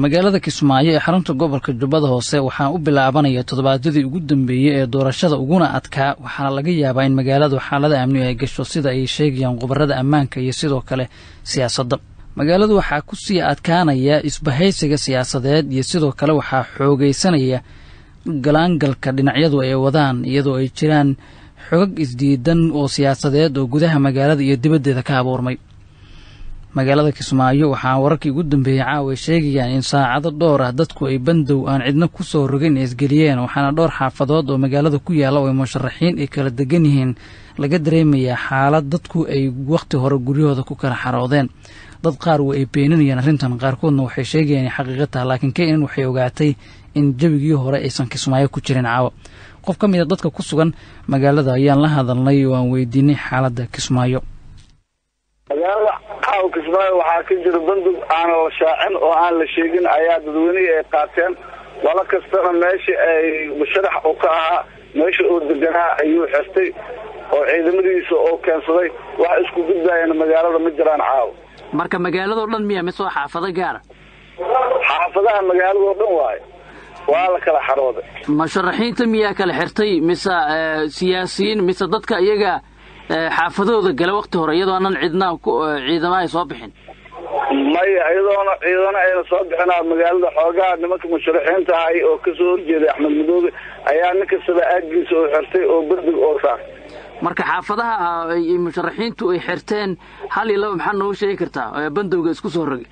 magaalada kismaayo ee xarunta gobolka jubbada hoose waxaa u bilaabanaya toddobaadyadii ugu dambeeyey ee doorashada uguna adkaa waxaana laga yaabaa in magaaladu xaalada amni ay gasho sida ay sheegayaan khubarada ammaanka iyo sidoo kale siyaasadda magaaladu waxaa ku sii adkaanaya isbahaysiga siyaasadeed iyo sidoo kale waxaa xoogaysanaya galaangalka dhinacyadu ay wadaan iyadoo ay jiraan xogag isdiidan oo siyaasadeed oo gudaha magaalada iyo dibaddeeda ka abuurmay magaalada kismaayo waxaa wararkii ugu dambeeyey caawa ay sheegayaan in saacado dhowr ah dadku ay bandow aan cidna ku soo rogin isgeliyeen waxaana dhowr xaafadood oo magaalada ku yaalla oo ay musharaxiin ay kala degan yihiin laga dareemayaa xaalad dadku ay wakhti hore guryahooda ku kala xaroodeen dad qaar wa ay beeninayaan arrintan qaarkoodna waxay sheegayaan inay xaqiiqa taha laakiin keenan waxay ogaatay in jabigii hore aysan kismaayo ku jirin caawa qof ka mid a dadka ku sugan magaalada ayaan la hadalnay oo aan weydiinay xaaladda kismaayo magaalada caawa kismaayo waxaa ka jira bandug aan la shaacin oo aan la sheegin ayaa dadweynihii ay qaateen walo kastana meeshii ay musharax uu ka ahaa meesha uu deganaa ayuu xirtay oo ciidamadiisa oo keensaday wax isku gudbaayana magaalada ma jiraan caawa marka magaaladao dhan miya mise waa xaafado gaara xaafadaha magaaladao dhan waayo waa la kala xarooday musharaxiinta miyaa kala xirtay mise siyaasiyiin mise dadka iyaga xaafadahooda gala wakti hore iyadoo anan cidna ciidama ay soo bixin maya iyadoona ciidana ayna soo bixinaa magaalada xoogaa nimanka musharaxiinta ahay oo kasoo horjeeday axmed madoobe ayaa nin kastaba aagiisa oo xirtay oo berdig oo saar marka xaafadaha musharaxiintu ay xirteen hal iyo laba maxaa noogu sheegi kartaa bandowga isku soo rogay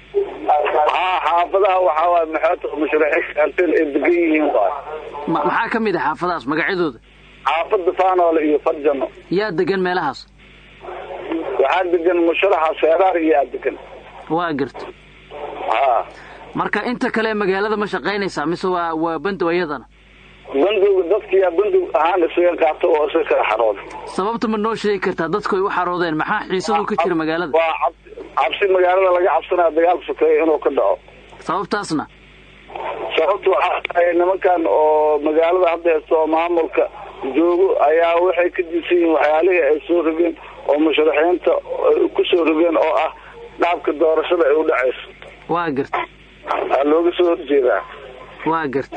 haa xaafadaha waxaa waay maxoota musharaxiinta xirteen ay degan yihiin waay maxaa ka mid ah xaafadahaas magacyadooda xaafada faanoole iyo farjano yaa degan meelahaas waxaa degan musharaxa seeraar iyaa degan waa garta haa marka inta kale magaalada ma shaqaynaysaa mise waa waa bandow iyadana bandowga dadkiyaa bandow ahaan isaga qaato oo isaga kala xarooday sababta ma noo sheegi kartaa dadku ay u xaroodeen maxaa xiisadu ka jira magaalada waa cabsi cabsi magaalada laga cabsanaya dagaalka sokeeya inuu ka dhaco sababtaasna sababta waxaa tahay nimankan oo magaalada hadda haysto oo maamulka joogo ayaa waxay ka diisan yihiin waxyaalihii ay soo rogeen oo musharaxiinta ku soo rogeen oo ah dhaabka doorashada ay u dhacayso waa garta aa looga soo horjeedaa waa garta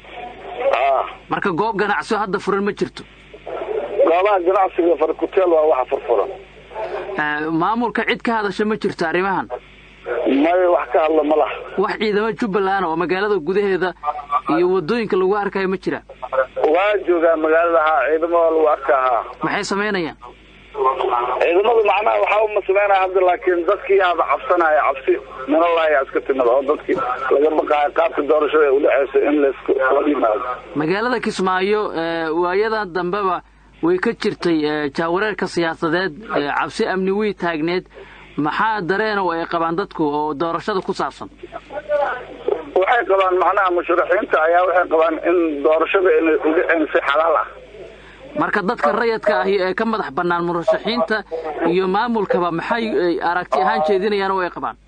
a marka goob ganacsioo hadda furan ma jirto goobaha ganacsiga farkuteel waa waxa furfuran maamulka cid ka hadasha ma jirto arrimahan maya wax ka hadla ma laha wax ciidamo jubbaland oo magaalada gudaheeda iyo wadooyinka lagu arkayo ma jira waa joogaa magaalada haa ciidamada lagu arkaa haa maxay samaynayaan ciidamadu macnaha waxaa uma sameynaya hadda laakiin dadkii yaaba cabsanaya cabsi minalayaa iska timid oo dadkii laga baqaayo qaabka doorashada ay udhexayso in laisku yimaado magaalada kismaayo waayadan dambeba way ka jirtay jaawareerka siyaasadeed cabsi amni wey taagneed maxaa dareen oo ay qabaan dadku oo doorashada ku saabsan waxay qabaan macnaha musharaxiinta ayaa waxay qabaan in doorashada inay udhiceen si xalaal ah marka dadka rayadka ahi ee ka madax bannaan murashaxiinta iyo maamulkaba maxay aragti ahaan jeedinayaan oo ay qabaan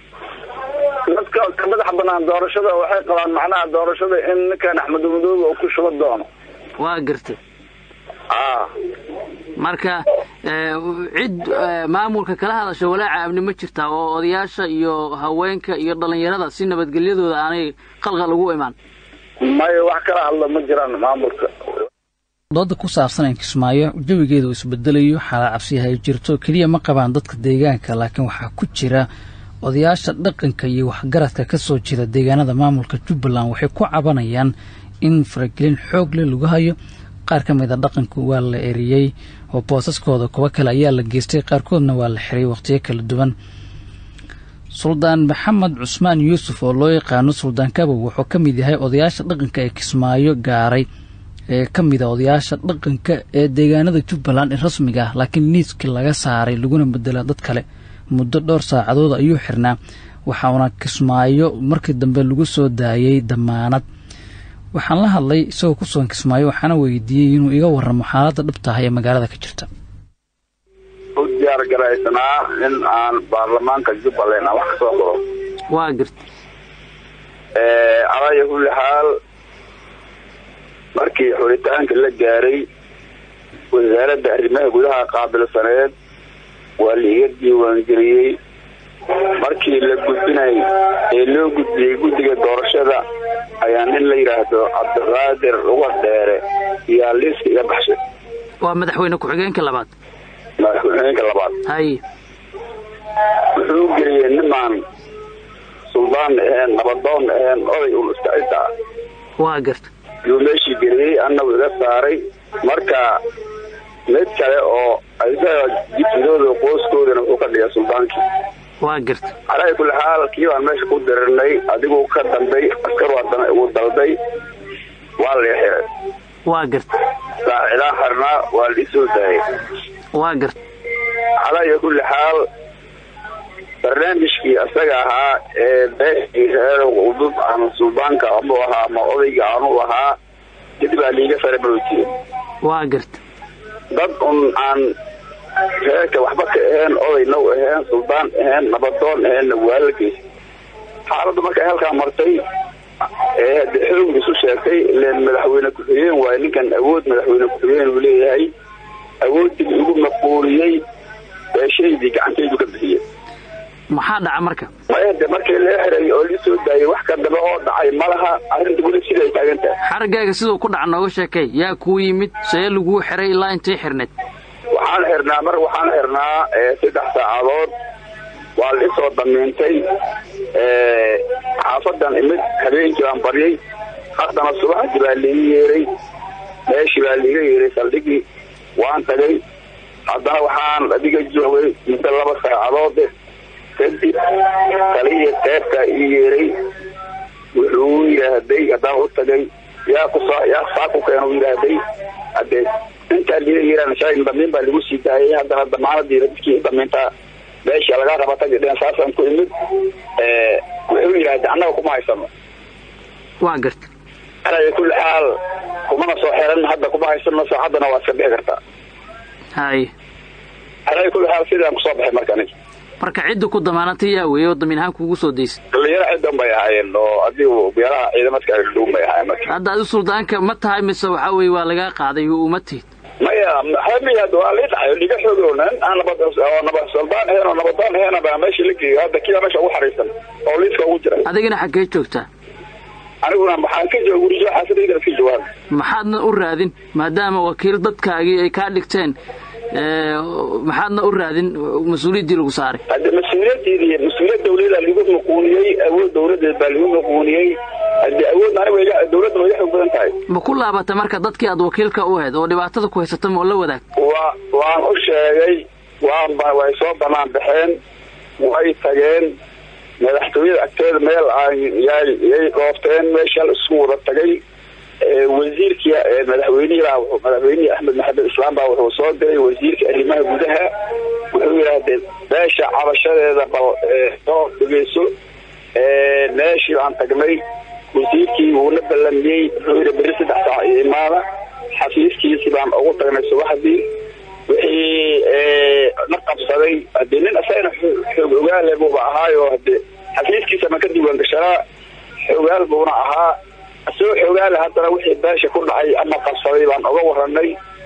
dadka ka madax bannaan doorashada waxay qabaan macnaha doorashada in ninkan axmed madoobe uu ku shuba doono waa gartay a marka cid maamulka kala hadasha walaaca amni ma jirtaa oo odayaasha iyo haweenka iyo dhallinyarada si nabadgelyadooda aanay qalqal ugu imaan maya wax kala hadla ma jiraan maamulka dooda ku saabsan in kismaayo jawigeeda uu isbedelayo xaalad cabsiyaha ay jirto keliya ma qabaan dadka deegaanka laakiin waxaa ku jira odayaasha dhaqanka iyo waxgaradka ka soo jeeda deegaanada maamulka jubbaland waxay ku cabanayaan in faragelin xoog leh lagu hayo qaar ka mid a dhaqanku waa la eriyey oo boosaskooda kuwo kale ayaa la geystay qaarkoodna waa la xiray wakhtiyo kala duwan suldaan maxamed cusmaan yuusuf oo loo yaqaano suldaan kabow wuxuu ka mid yahay odayaasha dhaqanka ee kismaayo gaaray ee ka mid a odayaasha dhaqanka ee deegaanada jubbaland ee rasmiga ah laakiin niiskii laga saaray laguna bedela dad kale muddo dhowr saacadood ayuu xirnaa waxauna kismaayo markii dambe lagu soo daayey damaanad waxaan la hadlay isagoo ku sugan kismaayo waxaana weydiiyey inuu iga warramo xaaladda dhabtaah ee magaalada ka jirta u diyaar garaysanaa in aan baarlamaanka jubbaland aan wax ka soo qoro waa garta calaya kulli xaal markii xuritaanka la gaaray wasaaradda arrimaha gudaha qaabilsaneed waa la iga diiwaangeliyey markii la gudbinay ee loo gudbiyey guddiga doorashada ayaa nin la yidhaahdo cabdiqaadir uga dheere iyaa liiska iga baxshay waa madaxweyne ku-xigeenka labaad madaxweyneynka labaad haye wuxuu geliyey nimaan suldaan aheen nabadoon aheen oday un iska cidda ah waa garta yuu meeshii geliyey annagu iga saaray marka mid kale oo isaga jifidooda qoyskoodana wuxuu ka dhigay suldaankii waa garta calaa kulli xaal kii baan meesha ku dirirnay adigu ka dambay askar haddana igu dalday waa la xiray waa garta saacidaan xirnaa waa la isoo daayay waa garta calaa kulli xaal barnaamijkii isaga ahaa ee beeshii reer udub ama suldaanka anuu ahaa ama odayga anuu ahaa dib baa liiga faramarojiyey waa garta dad un aan reerka waxba ka aheen odayna u aheen suldaan aheen nabadoon aheenna waa la geysay xaaladdu markay halkaa martay ee hade xoog isu sheegtay ileen madaxweyne ku-xigeen waaye ninkan awood madaxweyne ku-xigeen uu leeyahay awooddii igu maquuliyey beeshaydii gacantaydu ka bixiyey maxaa dhaca marka maya de markii lee xiray oo lii soo daayay wax ka daba oo dhacay ma laha arrinta weli sida ay taagan tahay xarigaaga siduu ku dhaca nooga sheekay yaa kuu yimid see laguu xiray ilaa intay xirneed waxaan xirnaa mar waxaan xirnaa saddex saacadood waa la isoo damiintay xaafadan imid habeenkii baan baryay haddana subaxdii baa liiga yeeray meeshii baa liiga yeeray saldhigii waan tagay haddana waxaan adiga joogay muddo laba saacadood kadib talihii qeybtaa ii yeeray wuxuu yidhaahday haddaan u tagay yaa kusa yaa saa ku keena u yidhaahday hadee intaa liiga yeeraan shalay damiin baa lagu sii daayay haddana damaanadii dadkii damiintaa meesha laga raba tagi dheen saasaan ku imid wuxuu yidhahday annaga kuma haysano waa garta alaya kulli xaal kumana soo xiran hadda kuma haysano saacaddana waa iska bixi kartaa haye alaya kulli xaal sidaan kusoo baxay marka aniga marka cidda ku damaanatay yaa weeye oo damiin ahaan kuugu soo daysay dhalinyaro ciddan bay ahaayeen oo adigu beelaha ciidamadka agdhuun bay ahaayeen marka hadda adi suldaanka ma tahay mise waxaa weeye waa lagaa qaaday oo uma tihid maya hamiyaad waa lii dhacay dhiga xoogoonan aan nabad oo nabad soldaan ahayn oo nabadaan ahayn baa meesha la geeyo hadda kiiba meesha ugu xariisan oo liiska ugu jira adigana xaggee joogtaa aniguna maxaan ka jooga gurijo xaasadayda ka jawaab maxaadna u raadin maadaama wakiil dadkaagii ay kaa dhigteen maxaadna u raadin mas-uuliyaddii lagu saaray hadde mas-uuliyaddeedii mas-uuliyad dawladaa lagu maquuniyey awood dawladeed baa lagu maquuniyey hadde awood aniga dawladda way xoog badan tahay ma ku laabata marka dadkii aad wakiilka u ahayd oo dhibaatada ku haysata ma oo la wadaag wa waan u sheegay waan ba way soo banaan baxeen way tageen madaxtooyada agteeda meel aan yay yay dhoofteen meesha isku wada tagay wasiirkii madaxweynihii baa madaxweynihii axmed maxamed islaam baa wuxuu soo diray wasiirka arrimaha gudaha wuxuu yidhaahdee beesha cabashadeeda bal soo dhegeyso meeshii baan tagnay wasiirkii wuuna ballamiyey wuxuu yidhi beri saddex saac iyo imaada xafiiskiisi baan ugu tagnay subaxdii wixii na qabsaday hadee nin isagana xoog ogaale buuba ahaayo hadee xafiiskiisa ma ka diiwaan gashanaa xoogaal buuna ahaa isagoo xoogaale haddana wixii beesha ku dhacay ama qabsaday baan uga waranay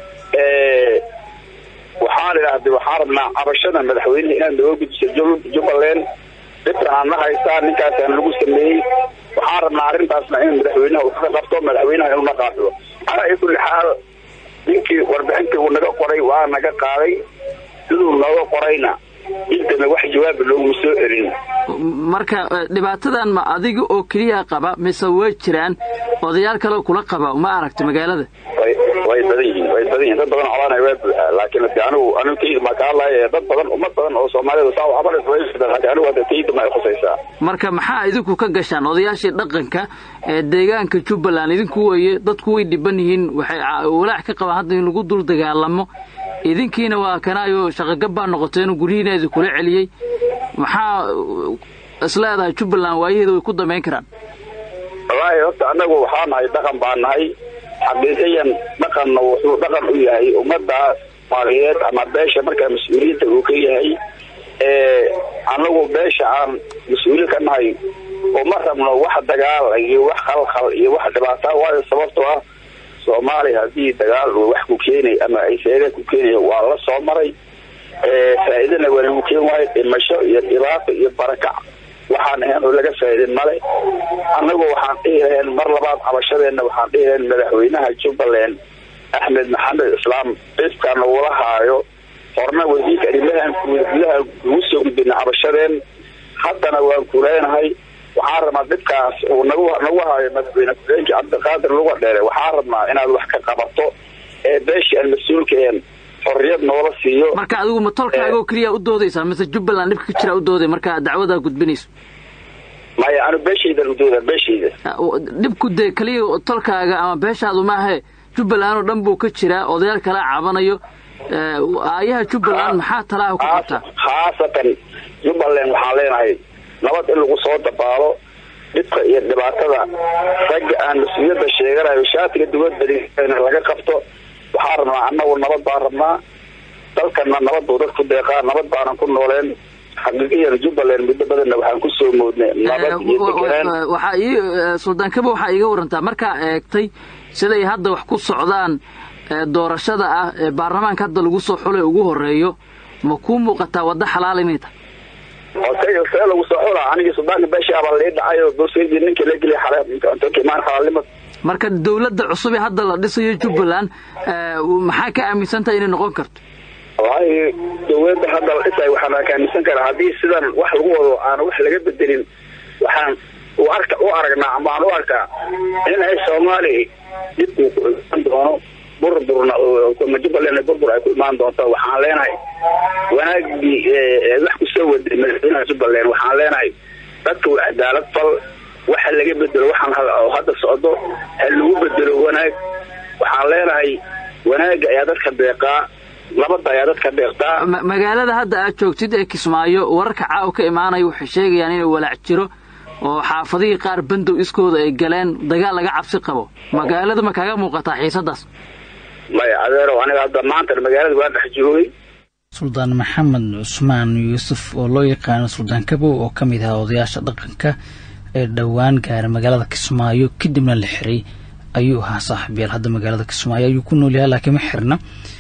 waxaan idhaahday waxaan rabnaa cabashada madaxweyneha inaad nooga gudbiso jubbaland dhibkan aan na haystaa ninkaasaan lagu sameeyey waxaan rabnaa arrintaasna in madaxweynaha uu ka qabto madaxweynaha inuu na qaabido calaa kulli xaal ninkii warbixintii uu naga qoray waa naga qaaday siduu nooga qorayna intana wax jawaaba looguma soo erin marka dhibaatadan ma adiga oo keliya qaba mise way jiraan odayaal kale kula qaba ma aragta magaalada way way badan yihiin way badan yihin dad badan colaanay waa buuxaa laakiin hade anigu anigu tayda maa ka hadlaya dad badan ummad badan oo soomaalida saa waxba laakiin anigu hadda tayda ma ay khusaysaa marka maxaa idinku ka gashaan odayaashii dhaqanka ee deegaanka jubbaland idinku weye dadku way dhiban yihiin waxay walaac ka qabaan hadda in lagu dul dagaalamo idinkiina waa kanaayo shaqagab baa noqoteen guryihiina idinkula celiyey maxaa isleedahay jubbaland waayaheeda way ku damayn karaan wallaahi horta annagu waxaa nahay dhaqan baa nahay xaqiiqiyan dhaqanna wuxuu dhaqan u yahay ummadaas soomaaliyeed ama beesha markaa mas-uuliyadda uu ka yahay annagu beesha aan mas-uuliin ka nahay uma rabno wax dagaal iyo wax khalkhal iyo wax dhibaata waayo sababtoo ah soomaaliya haddii dagaal uu wax ku keenay ama ay seega ku keenaya waa la soo maray faa-iidana waa lagu keen waayo dhimasho iyo dhibaato iyo barakac waxaan ahayn oo laga faa-iidin male annagu waxaan dhihi lahayn mar labaad cabashadeenna waxaan dhihi lahayn madaxweynaha jubbaland axmed maxamed islaam dhibka nagula haayo horna wasiirka arrimahan gudaha ugu soo gudbina cabashadeen haddana waan kuleynahay waxaan rabnaa dhibkaas uu nagu nagu haayo madaxweyne ku-xigeenka cabdiqaadir luga dheere waxaan rabnaa inaad wax ka qabato ee beeshii aan mas-uulkaen xorriyad noola siiyo marka adigu ma tolkaaga oo keliya u doodaysaa mise jubbaland dhibka ka jira u dooday marka dacwadaa gudbinayso maya anu beeshaydan udooda beeshayda dhibku dee keliya tolkaaga ama beeshaadu maahe jubbaland oo dhan buu ka jiraa odayaal kala cabanayo aayaha jubbaland maxaa talaaha ku qabtaa khaasatan jubbaland waxaan leenahay nabad in lagu soo dabaalo dhibka iyo dhibaatada ragga aan mas-uuliyadda sheeganayo shaatiga dawladda laga qabto waxaan rabnaa annagu nabad baan rabnaa dalkana nabad buu dadku deeqaa nabad baanan ku nooleen xaqiiqiyan jubbaland muddo badanna waxaan ku soo moodnay nabad iyo deganaan waxaa ii suldaan kaba waxaa iiga warantaa markaa eegtay siday hadda wax ku socdaan doorashada ah ee baarlamaanka hadda lagu soo xulay ugu horeeyo ma kuu muuqataa waddo xalaal inay tahay see lagu soo xula anigii suldaanka beeshaaba lii dhacay oo bosedi ninka la geliya xalmaan xalaalnimad marka dawladda cusub ee hadda la dhisayo jubbaland maxaa ka aaminsantaha inay noqon karto wallahi dawladda hadda la dhisayo waxaan ka aaminsan karaa haddii sidan wax lagu wado aan wax laga bedelin waxaan u arka u aragnaa ama aan u arkaa inay soomaali dib uu ku imaan doono burburna jubbaland burbur ay ku imaan doonto waxaan leenahay wanaagii wax kusoo waday madaxweynaha jubbaland waxaan leenahay dadka waa cadaalad fal waxa laga bedelo waxaan hadda socdo ha lagu bedelo wanaag waxaan leenahay wanaaga ayaa dadka deeqaa nabadda ayaa dadka deeqtaa magaalada hadda aad joogtid ee kismaayo wararka caaw ka imaanaya waxay sheegayaan inay walaac jiro oo xaafadihii qaar bandow iskooda ay galeen dagaal laga cabsi qabo magaalada ma kaaga muuqataa xiisadaas maya adeerow aniga hadda maanta magaalada waa dhex joogay suldaan maxamed cusmaan yuusuf oo loo yaqaano suldaan kabow oo ka mid ahaa odayaasha dhaqanka ee dhowaan gaara magaalada kismaayo kadibna la xiray ayuu ahaa saaxiibyaal hadda magaalada kismaayo ayuu ku nool yahay laakiin ma xirna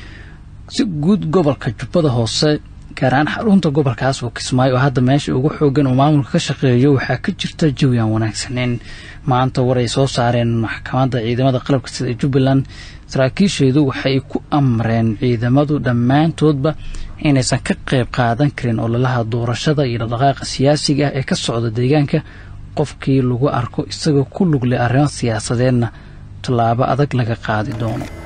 si guud gobolka jubbada hoose gaar ahaan xarunta gobolkaas oo kismaayo oo hadda meesha ugu xoogan oo maamulka ka shaqeeyo waxaa ka jirta jawi aan wanaagsaneyn maanta war ay soo saareen maxkamadda ciidamada qalabka sida jubbaland saraakiisheedu waxay ku amreen ciidamadu dhammaantoodba inaysan ka qayb qaadan karin ololaha doorashada iyo dhaqdhaqaaqa siyaasiga ah ee ka socda deegaanka qofkii lagu arko isagoo ku lugle arrimo siyaasadeedna tallaabo adag laga qaadi doono